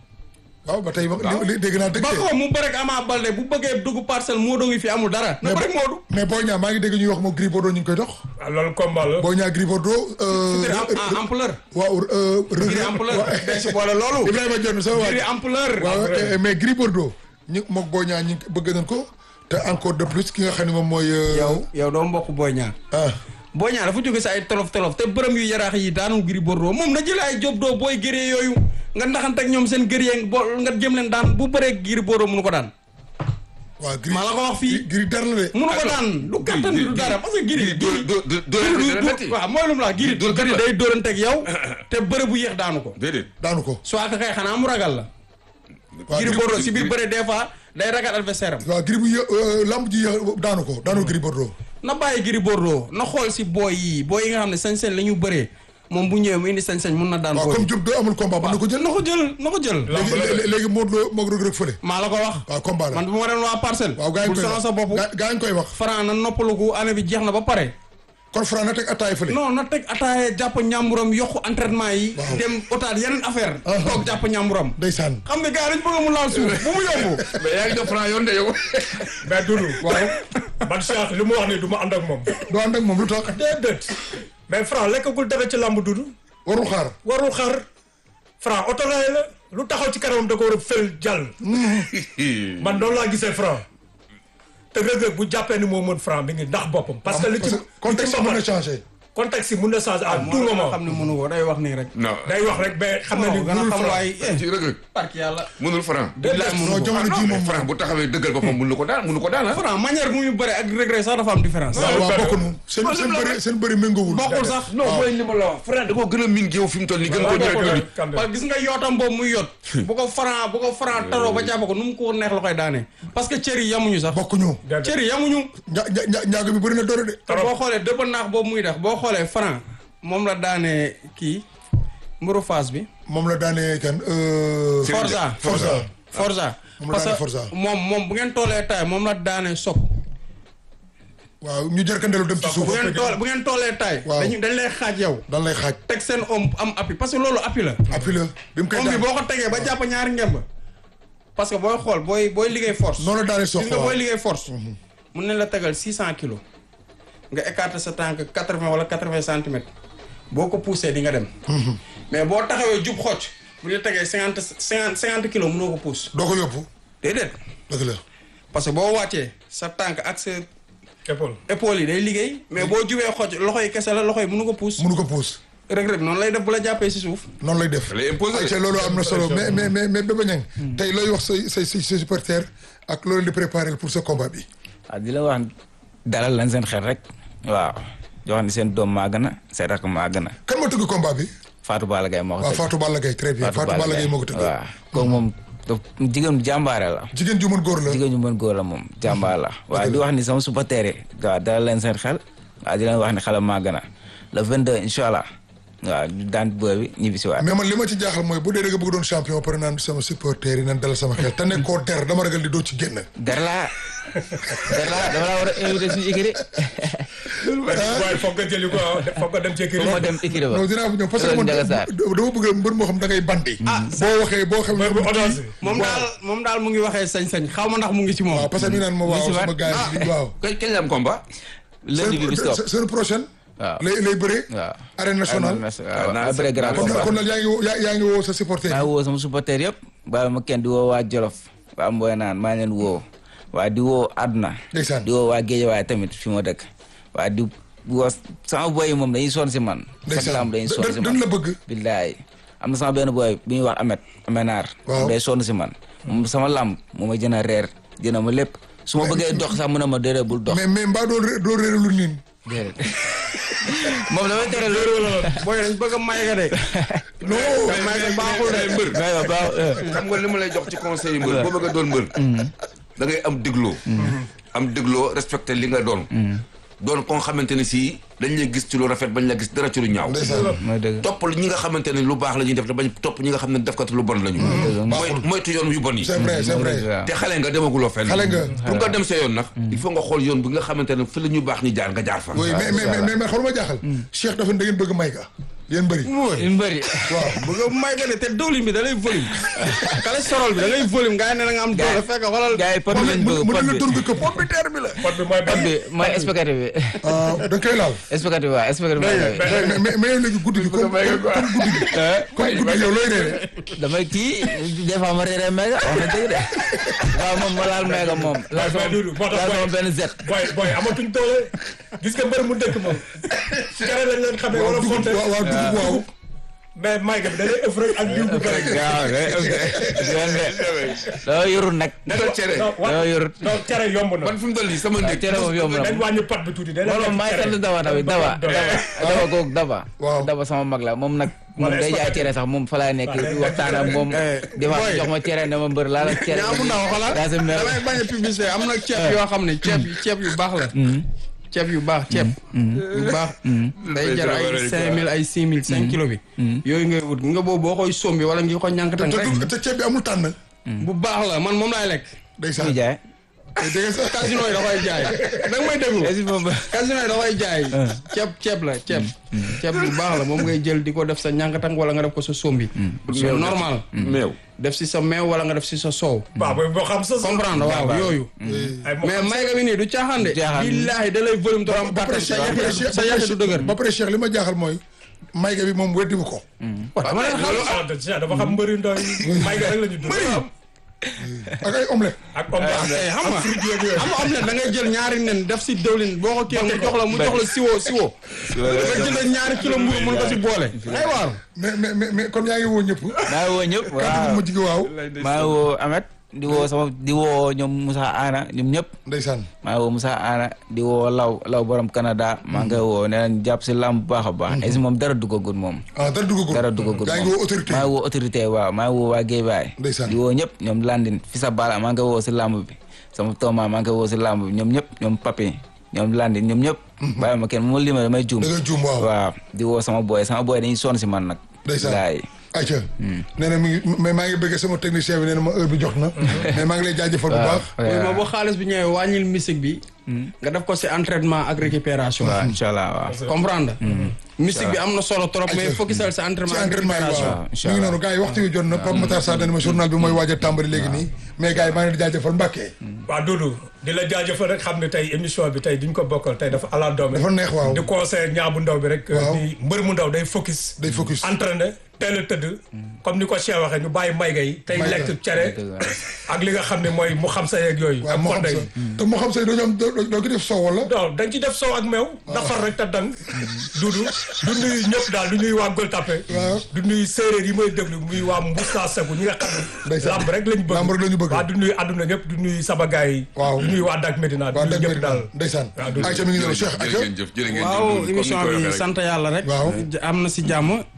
waaw ba tey li dégg naa dëgg ba de ko mu bëreeg Ama Balde bu bëggee dugg parcelle Modou ngi fi amul dara na bëreeg Modou mais Boy Niang maa ngi dégg ñuy wax moom Gris Bordeaux ñu ngi koy dox ah loolu combat la Boy Niang Gris Bordeaux euh, c'est en ampleur waaw euh, Reug Gris Reug ampleur waaw. dañ si boole loolu Ibrahima Dione sama waa Gris ampleur waaw eh, mais Gris Bordeaux ñu mook Boy Niang ñu bëgg nañ ko te encore de plus ki nga xam ne moom mooy euh, yow yow doo mbokk Boy Niang ah Boy Niang dafa jóge si ay tolof tolof te bërëm yu yaraax yi daanu Gris Bordeaux moom na jëlee ay job doo booy gëree yooyu nga ndaxante ak ñoom seen gëree bo nga jëm leen daan bu bëree Gris Bordeaux mënu ko daan waaw Gris maa la ko wax fii Gris dar la de mënu ko daan du kattan du dara parce que Gris dóor dóor dóor Gris dóor du metti waaw mooy lu mu la wax Gris dóor kat Gris la. day dóorante ak yow te bëre bu yéex daanu ko déedéet daanu ko soit que kay xanaa mu ragal la waaw Gris Gris Bordeaux si biir bëre des fois day ragal adversaire am waaw Gris bu yë- euh, lamb ji yë- daanu ko daanu Gris Bordeaux na bàyyi Gris Bordeaux na xool si booy yi booy yi nga xam ne sañ-sañ la ñu bëree moom bu ñëwee mu indi sañ-sañ mun na daan waaw booy comme Diop doo amul combat mën na ko jël na ko jël na ko jël léegi lé- léegi Modou Lo moog Reug Reug fële maa la ko wax waaw combat la man bu ma dem waa parcelle waaw gaa yi bul koy sonal wax sa bopp gaa gaa yi koy wax Franc na noppaluku année bi jeex na ba pare kon Franc na teg attaay fële non na teg ataaye jàpp ñàmburam yokku entraînement yi Waaw. dem otaat yeneen affaire Ah. toog jàpp ñàmburam ndeysaan xam nga gars yi dañ bëgg mu laal suuf bu mu yomb mais yaa ngi jox Franc yoon de yow mais Doudou waaw man Cheikh li mu wax nii du ma ànd ak moom doo ànd ak moom lu tax déedéet mais Franc lekkagul dara ci làmb Doudou warul xaar warul xar Franc otoraay la lu taxaw ci kanamam da ko war a fël jàll man noonu laa gisee Franc te Reug Reug bu jàppee ni moo mën Franc mi ngi ndax boppam parce que li ci contexte li ci mën na mbapat- changer contexte yi mun na changer à tout moment xam ne mënu ko day wax nii rek non day wax rek mais xam na ni gën a mënul xam Franc waay ci Reug Reug parki yàlla mënul Franc billaay mënu non ko jamono ji moom Franc bu taxawee dëggal boppam mënu ko daan mënu ko daan ah Franc manière bu muy bëre ak Reug Reug sax dafa am différence waaw waaw benn- bokkunu seen seen bëri seen bëri méngoowul bokkul sax non mooy li ma la wax Franc da koo gën a miin géew fi mu toll nii gën koo bokkul ñëw rek Kande. parce que gis nga yootam boobu muy yot bu ko Franc bu ko Franc taroo ba jàpp ko nu mu ko neex la koy daanee parce que cër yi yamuñu sax bokkuñu cër yi yamuñu ña ña ña ñaaga bi bëri na doore de te boo xoolee dëpp naax boobu muy def boo xoolee Franc moom la daanee kii mburu Fass bi moom la daanee kan euh, Forza Forza Forza Moom la parce daanee que Forza. moom moom bu ngeen toolee taay moom la daanee sok waaw ñu jërkandeelu dem ci suuf bu ngeen tool bu ngeen toolee taay Waaw. dañu dañ lay xaaj yow dan lay xaaj teg seen om am appui parce que loolu appui la appui la bi mu koy om bi daan boo ko tegee ba jàpp ñaari ngemb parce que booy xool booy booy liggéey force noonu la daanee sox gis nga booy liggéey force mun nañ la tegal six cent kilos nga écarter sa tànk quatre vingt wala quatre vingt centimètres boo ko poussé di nga dem mais boo taxawee jub xocc bu ñu la tegee cinquante cinquante cinquante kilos mënoo ko pousse doo ko yóbbu déedéet dëgg la parce que boo wàccee sa tànk ak sa épaule épaule yi day liggéey mais boo jubee xocc loxo yi kese la loxo yi mënu ko pousse mënu ko puus Reug Reug noonu lay def bu la jàppee si suuf noonu lay def Da lay imposer. ay te loolu am na solo mais mais mais mais Bébé Niang tey looy wax say say say say supporters ak loolu di préparer pour ce combat bi waaw di la wax dalal lañ seen xel rek waaw di wax ni seen doom maa gën a seen rakk maa gën a kan moo tëgg combat bi Fatou Balla Gaye moo ko waaw tëgg Fatou Balla Gaye très bien Fatou Balla Gaye moo ko tëgg waaw kooku moom daf jigéen jàmbaare la jigéen ju mën góor la jigéen ñu mën góor la moom jàmbaar la waaye di wax ni sama supporter yi waaw dalal leen seen xel waaw di leen wax ni xale maa gën a le 22 incha allah waaw ñu daan booy bi ñibbi si waat mais man li ma ci jaaxal mooy bu dee da nga bëgg doon champion pare naan sama supporter yi naan dalal sama xel te nekkoo der dama ragal di doo ci génn. der laa der laa dama laa war a invité suñu écurie waaye foog nga jëli ko foog nga dem ci kër pour ma dem écurie ba non dinaa fa ñëw parce que Loolu man Ndiaga Sarr. dama bëgg mbër moo xam da ngay bandi. boo waxee boo xam mbër bu audace moom daal moom daal mu ngi waxee sañ-sañ xaw ma ndax mu ngi ci moom waaw parce que mi naan ma waaw si waat. sama gars yi waaw. kañ kañ la am combat. lundi bi bi stop seen seen prochaine. waaw lay lay bëree. waaw arène nationale. waaw naa après grand kon nag combat kon nag yaa ngi woo yaa yaa ngi woo sa supporter maa yi. ngi woo sama supporter yëpp bàyyi ma kenn di woo waa Jolof waa Mboy naan maa leen woo waa di woo àdduna Ndeysaan. di woo waa Géejawaay tamit fi ma dëkk waa di woo sama boy yi moom dañuy sonn si man chaque Ndeysaan. lamb dañuy sonn si Da- man dañ la bëgg. billaay am na sama benn boy bu ñuy wax Amet Amenaar Waaw. day sonn si man moom sama lamb moo ma jën a reer jëna ma lépp su ma bëggee dox sax mu ne ma déedéet bul dox mais mais mbaa doo ré- doo réeré lu niin. déedéet moom damay tere loolu booy dañ bëgg a may ga de non. may ga baaxul de mbër. may ma baax xam nga li ma lay jox ci conseil yi mbër boo bëgg a doon mbër. da ngay am dégloo. am dégloo respecté li nga doon. doon ko nga xamante ne si dañ lay gis ci lu rafet bañ la gis dara ci lu ñaaw. ndeysaan. mooy dëgg topp ñi nga xamante ne lu baax la ñuy def te bañ topp ñi nga xam ne defkat lu bon la ñu. mooy moytu yoon yu bon yi. c'est vrai c'est vrai. waaw. te xale nga demaguloo fenn. Xale nga. pour nga dem sa yoon nag. il faut nga xool yoon bi nga xamante ne fi la ñu baax ñu jaar nga jaar fa. oui mais mais mais mais mais xool ma jaaxal. Cheikh dafa ne da ngeen bëgg may ka. yéen bëri. ñu bëri waaw. bëgg a may ga de te dawlin bi da lay volume cholestérol bi da ngay volume nga ne da nga am doole fekk xoolal gars yi pot bi lañ mu bëgg mu pot ne la bi tur bi que pomme de terre bi la. pot bi mooy pot bi mooy expectative bi ah da nga koy laal. expectative waaw expectative bi mais mais mais yow léegi guddi gi comme comme comme guddi gi. comme guddi gi yow looy reere. damay kii des fois ma réeree méga wax na dëgg de waaw moom ma laal méga moom laal sama mais Doudou, moo tax laal sama booy- benn zet boy boy amatuñ doole gis nga mbër mu dëkk moom kere lañ leen xamee waaw wala dugub fonte waaw waaw dugub waaw. mais mayga bi da lay ëff rek ak diw bu bëri waaw doo yorul nag Defal cere. non doo yorul non cere yomb na man fi mu toll nii sama ndékk. cere moom yomb na dañ wàññi pot bi tuuti day moom maay sant daba tamit daba daba daba googu daba Waaw. daba sama mag la moom nag moom Wala day jaay expectative. cere sax moom fa laay nekk di waxtaan ak moom di wax boy. jox ma cere ne ma mbër laal ak cere ñaa mu ndaw xoolal daa si mer damay bañ a publicité am na ceeb yoo xam ne ceeb ceeb yu baax la ceeb yu baax ceeb yu baax day jar ay cinq mille ay six mille cinq kilo bi yooyu ngay wut nga boobu boo koy sombi wala ngi ko ñànkatan te rek du- te ceeb bi amul tànn. bu baax la man moom laay lekk muy ndeysaan. jaay dégg nga sax. casino yi da koy jaay da nga may déglu est-ce que moom casino yi da koy jaay ceeb ceeb la ceeb ceeb bu baax la moom ngay jël di ko def sa ñànkatan wala nga def ko sa sombi c'est normal meew. def si sa meew wala nga def si sa soow waaw booy boo xam sa comprendre waaw yooyu ay moo mais xam may ga bi nii du caaxaan de Du caaxaan. billaahi da lay volume trop am ba pare kattan Cheikh ba pare Cheikh sa yaxe du dëgër ba pare Cheikh li ma jaaxal mooy. mayga bi moom weddi wu ko. dama leen xam ah déjà dafa xam mbëri ndaw yi mayga rek la ñu dund ak ay omelette. ak homme Eh, xam nga xam nga omelette da ngay jël ñaari nen def si dëwlin boo ko kii mu jox la mu jox la siwo siwo nga jël ñaari kilo mburu mën ko si boole ay waaru mais mais mais mais kon yaa ngi woo ñëpp. maa ngi woo ñëpp kàddu waaw gi mujj gi waaw. maa ngi woo Amet di woo sama di woo ñoom Moussa Ana ñoom ñëpp ndeysaan. maa ngi woo Moussa Ana di woo Law Law borom Canada maa ngi koy woo nee nañ jàpp si làmb bu baax a baax est moom dara duggagul moom ah dara duggagul. dara duggagul yaa ngi woo autorité. maa ngi woo autorité waaw maa ngi woo waa Guédiawaye Ndeysaan. di woo ñëpp ñoom Landin fi sa bala maa ngi koy woo si làmb bi sama tooma maa ngi koy woo si làmb bi ñoom ñëpp ñoom Papi ñoom Landin ñoom ñëpp bàyyi ma kenn mu lima damay juum da nga juum waaw. waaw di woo sama boy sama boy dañuy sonn si man nag ndeysaan. laay ayca. nee na mi ngi mais maa ngi bëggee sama technicien bi nee na ma heure bi jox na. mais maa ngi lay jaajëfal bu baax. mooy ma boo xaalis bi ñëwee wàññil musique bi nga def ko si entraînement ak récupération waaw incha allah waaw comprendre musique bi am na solo trop mais Ayca. focusal sa entraînement ci ak entraînement yi récupération waaw. incha mi ngi allah. noonu gars yi waxtu wi jot na Pape Matar Sarr nee na ma journal bi mooy waaj a tàmbali léegi nii. mais gars yi maa ngi leen di jaajëfal Mbacke. waaw Doudou di la jaajëfal rek xam ne tey émission bi tey duñ ko bokkal tey dafa ala doome dafa neex waaw. di conseil ñaa bu ndaw bi rek Waaw. di mbër mu ndaw day focus day focus. entraîné teel a tëdd comme ni ko Cheikh waxee ñu bàyyi mayga yi tey Mayga. lekk cere ak li nga xam ne mooy mu xam sa yeeg yooyu waaw ak moo xam fonde sa yi te moo xam sa doo am doo doo ko def soow wala. non dañ ci def soow ak meew nafar rek te dang dudu du nuyu ñëpp daal du nuyu waa Gueule Tapée Waaw. du nuyu séeréer yi may déglu muy waa Mbuusa Segu ñi nga xam ne Ndeysaan. lamb rek lañ bëgg Lamb rek lañu bëgg. waaw du nuyu àdduna ñëpp du nuyu sama gars yi Waaw. du nuyu waa Dak Médina du waaw nuyu dëgg ñëpp daal ndeysaan. waaw Doudou. ayca mi ngi noonu Cheikh jërë ayca. ngeen jëf jërë ngeen jëf waaw Doudou, comme ni émission ko waxee bi rek. sant yàlla rek Waaw. am na si jàmm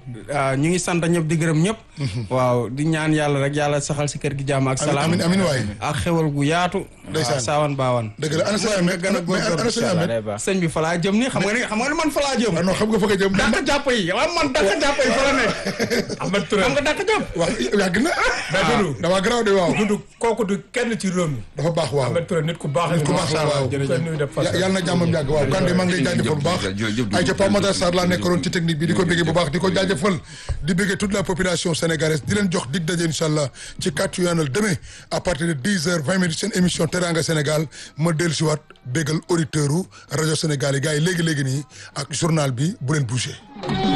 ah, ñu ngi sant ñëpp di gërëm ñëpp waaw di ñaan yàlla rek yàlla saxal si kër gi jàmm ak salaam amin amin waay ak xewal gu yaatu Ndeysaan. waaw saawan baawan dëgg la ana sëñ Ahmed gën a mais ana sëñ Ahmed day baax sëñ bi fa laa jëm ni xam nga ni xam nga ni man fa laa jëm ah non xam nga fa nga jëm dàq jàpp yi waaw man dàq jàpp yi fa la nekk Ahmed Touré xam nga dàq jàpp wax yàgg na mais Doudou dama garaaw de waaw Doudou kooku du kenn ci réew mi dafa baax waaw Ahmed Touré nit ku baax nit ku baax la waaw koy nuyu def Ya- yàlla na jàmmam yàgg waaw Kande maa ngi lay jaajëfal bu baax jërëjëf ay ca Pape Matar Sarr laa nekkoon ci technique bi di ko béggee bu baax di ko jaajëfal di béggee toute la population sénégalaise di leen jox dig daje incha allah ci kàttu yoonal demain à partir de dix heures vingt minutes seen émission Teranga Sénégal ma dellu si waat béggal auditeur u rajo Sénégal yi gars yi léegi-léegi nii ak journal bi bu leen bouger